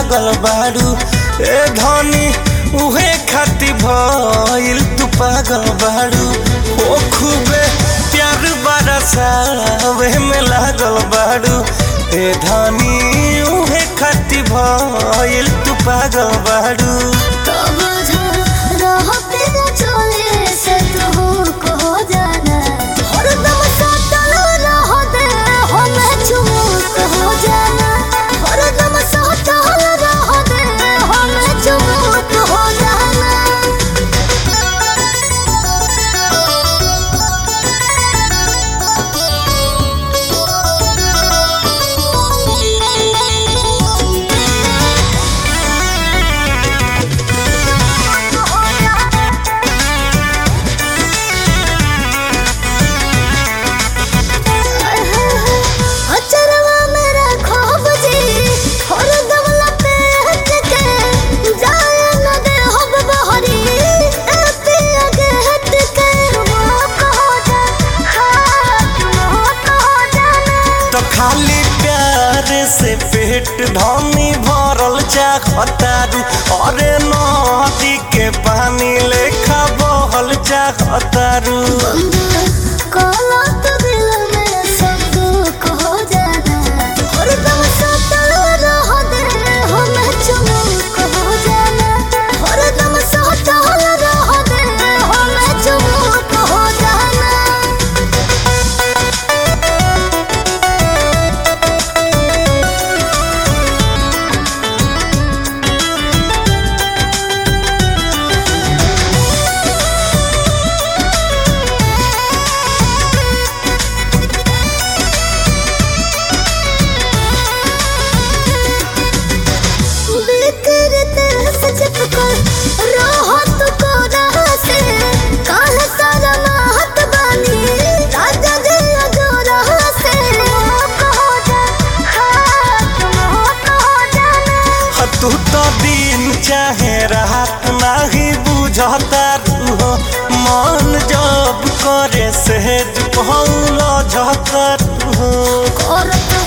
लागल बाड़ू ए धनी उहे खाती भइल तू पागल बाड़ू ओ खूबे प्यार बरसावे में लागल बाड़ू ए धनी उहे खाती भइल तू पागल बाड़ू कब रह तेरा चले से तू को जाना हरदम सातल रह दे हम चुमुक हो जाना हरदम सातल रह दे हम चुमुक हो जाना अचरवा मेरा ख्वाब जी हरदम लपेट के जाए न दे हब बहरी ए पिया के हट के मोक हो जा हाथ मोक हो जाना तो खाली प्यार से पेट ढोनी भरल चाहतारू अरे नदी के पानी लेखा बहल चाहतारू काला तो दिल में सब दुख हो जाना हरदम सातल रह दे हम चुमुक हो जाना हरदम सातल रह दे हम चुमुक हो जाना बिखरते सजग कर राहत को राह से काल सारा महत बानी राजा दिल जो राह से मोक हो जा हाथ मोक हो जाना ह तू तो दिन चाहे रात नाही बुझतारू हो मन जब करे सहज पहुल झतारू हो करत